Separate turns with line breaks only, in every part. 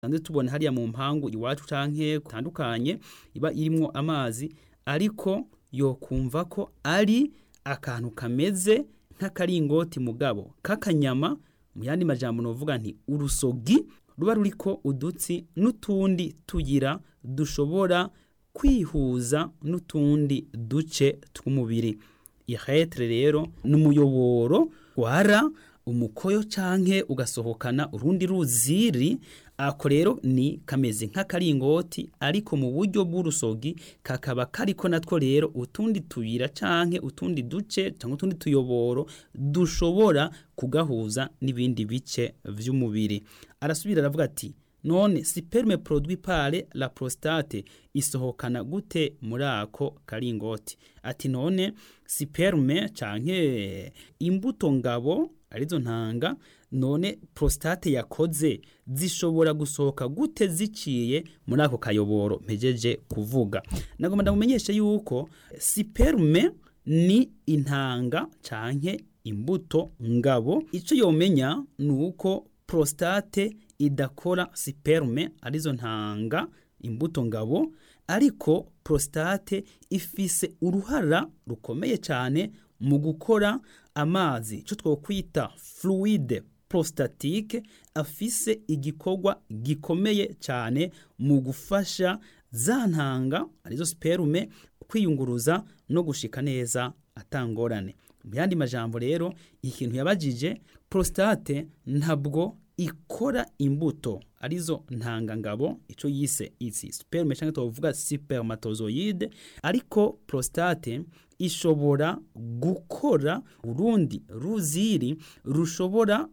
dusanzwe tubona hariya mu mpangu iwacu canke kutandukanye iba irimwo amazi ariko yokumva ko ari akantu kameze nk'akaringoti mugabo k'akanyama mu yandi majambo novuga nti urusogi ruba ruriko udutsi n'utundi tuyira dushobora kwihuza n'utundi duce tw'umubiri ihetre rero n'umuyoboro wara umukoyo canke ugasohokana urundi ruziri ako rero ni kameze nk'akaringoti ariko mu buryo bw'urusogi kakaba kariko natwo rero utundi tuyira canke utundi duce canke utundi tuyoboro dushobora kugahuza n'ibindi bice vy'umubiri arasubira aravuga ati none sperme produit par la prostate isohokana gute muri ako karingoti ati none sperme canke imbuto ngabo arizo ntanga none prostate yakoze zishobora gusohoka gute ziciye muri ako kayoboro mpejeje kuvuga nagomba ndamumenyeshe yuko sperme ni intanga canke imbuto ngabo ico yomenya nuko prostate idakora sperme arizo ntanga imbuto ngabo ariko prostate ifise uruhara rukomeye cyane mu gukora amazi icyo twokwita fluide prostatique afise igikorwa gikomeye cyane mu gufasha za ntanga arizo sperme kwiyunguruza no gushika neza atangorane mu yandi majambo rero ikintu yabajije prostate ntabwo ikora imbuto arizo ntangangabo ico yise isi sperme canke tuvuga spermatozoide ariko prostate ishobora gukora urundi ruziri rushobora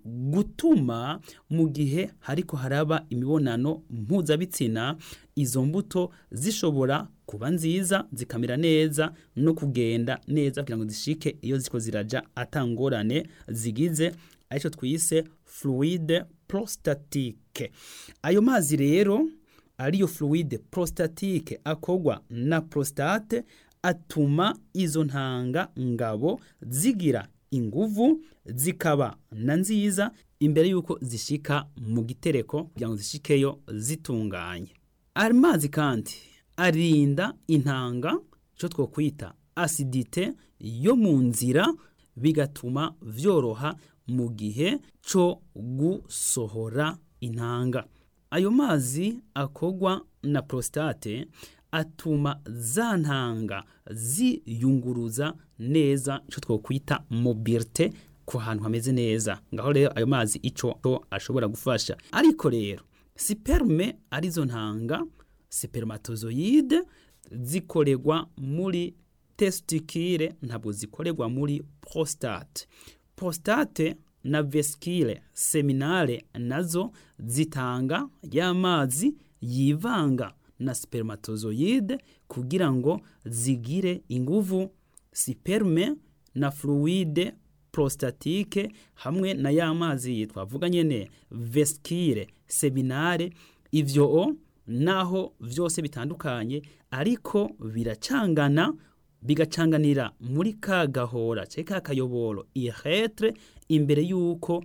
gutuma mu gihe hariko haraba imibonano mpuzabitsina izo mbuto zishobora kuba nziza zikamera neza no kugenda neza kugira ngo zishike iyo ziko ziraja atangorane zigize arico twise fluide prostatique ayo mazi rero ariyo fluide prostatique akogwa na prostate atuma izo ntanga ngabo zigira inguvu zikaba na nziza imbere yuko zishika mu gitereko kugira ngo zishikeyo zitunganye amazi kandi arinda intanga ico twokwita acidite yo mu nzira bigatuma vyoroha mu gihe co gusohora intanga ayo mazi akogwa na prostate atuma za ntanga ziyunguruza neza ico twokwita mobilite ku hantu hameze neza ngaho rero ayo mazi ico ashobora gufasha ariko rero sperme arizo ntanga spermatozoide zikoregwa muri testikire ntabwo zikorerwa muri prostate prostate na vesicule seminale nazo zitanga y'amazi yivanga na spermatozoide kugira ngo zigire inguvu sperme na fluide prostatike hamwe na ya mazi twavuga nyene vesicule seminale ivyo naho vyose bitandukanye ariko biracangana bigacanganira muri ka gahora ce ka kayoboro ihetre imbere yuko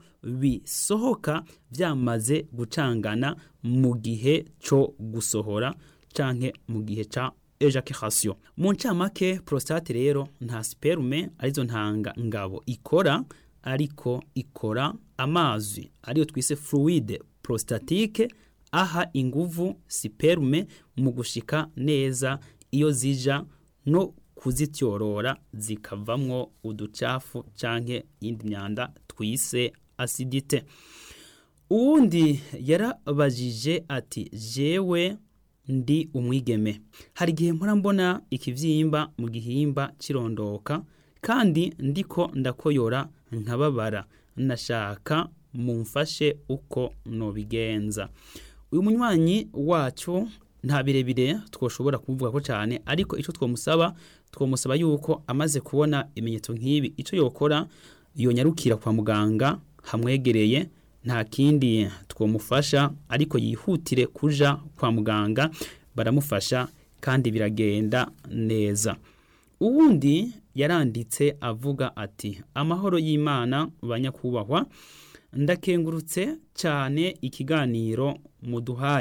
bisohoka vyamaze gucangana mu gihe co gusohora canke mu gihe ca ejaculation mu ncamake prostate rero nta sperme arizo ntanga ngabo ikora ariko ikora amazi ariyo twise fluide prostatique aha inguvu sperme mu gushika neza iyo zija no kuzityorora zikavamwo uducafu canke iyindi myanda twise acidite uwundi yarabajije ati jewe ndi umwigeme hari igihe mpora mbona ikivyimba mu gihimba cirondoka kandi ndiko ndakoyora nkababara nashaka mumfashe uko nobigenza uyu munywanyi wacu nta birebire twoshobora kuvuga ko cyane ariko icyo twamusaba twamusaba yuko amaze kubona ibimenyetso nk'ibi icyo yokora yonyarukira kwa muganga hamwegereye nta kindi twamufasha ariko yihutire kuja kwa muganga baramufasha kandi biragenda neza uwundi yaranditse avuga ati amahoro y'imana banyakubahwa ndakengurutse cyane ikiganiro muduhaye